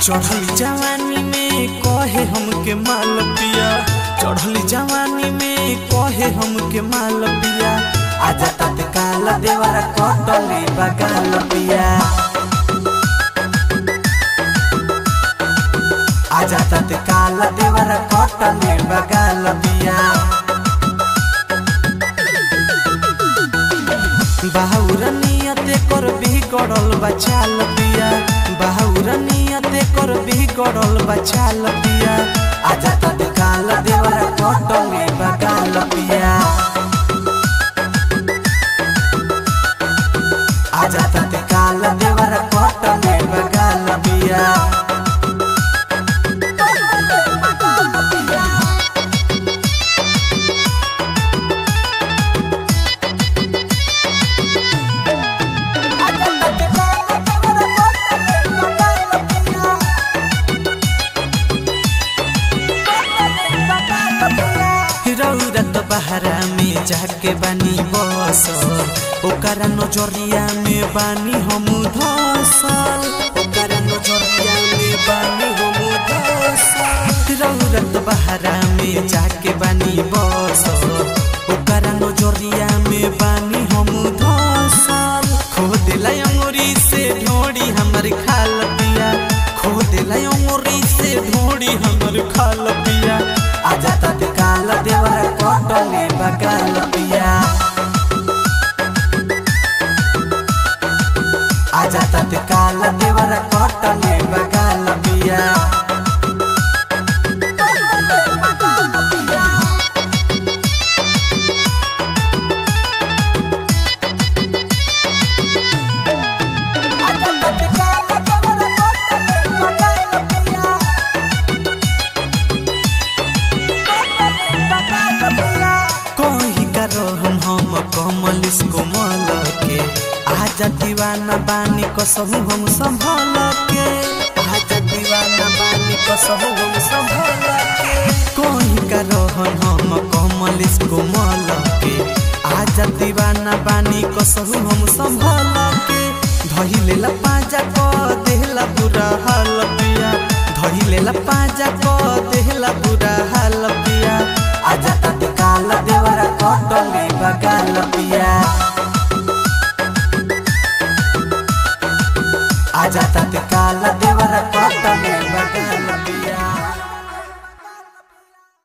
चढ़ल जवानी में कहे हमके माल पिया चढ़ल जवानी में कहे हमके माल पिया आजा तत्काल देवरा कटले बगाल पिया आजा तत्काल देवरा कटले बगाल पिया बाहुर नियते कर बिगड़ल बचाल पिया बाहुर नियते कर बिगड़ल बचाल पिया आजा तत्काल देवरा कटले बगाल पिया आजा तत्काल देवरा कटले बगाल पिया रौरत बहरा में जाके बानी बस ओकरा नजरिया में बानी हम धसल ओकरा नजरिया में बानी हम धसल रौरत बहरा में जाके बानी बस ओकरा नजरिया में बानी हम धसल खो दिला अंगुरी से ढोड़ी हमर खाल पिया खो दिला अंगुरी से ढोड़ी हमर खाल पिया आजा तत्काल देवरा कटले बगाल पिया आजा तत्काल देवरा कटले बगाल पिया कही करो हम हम कमल इसको मल के आजा दीवाना बानी कसहु हम संभल के आजा दीवाना बानी कसहु हम संभल के कही करो हम हम कमल इसको मल के आजा दीवाना बानी कसहु हम संभल के धइले ला पाजा क देहला बुरा हाल पिया धइले ला पाजा क देहला बुरा हाल पिया आजा तत्काल देवरा कटले बगाल पिया आजा तत्काल देवरा कटले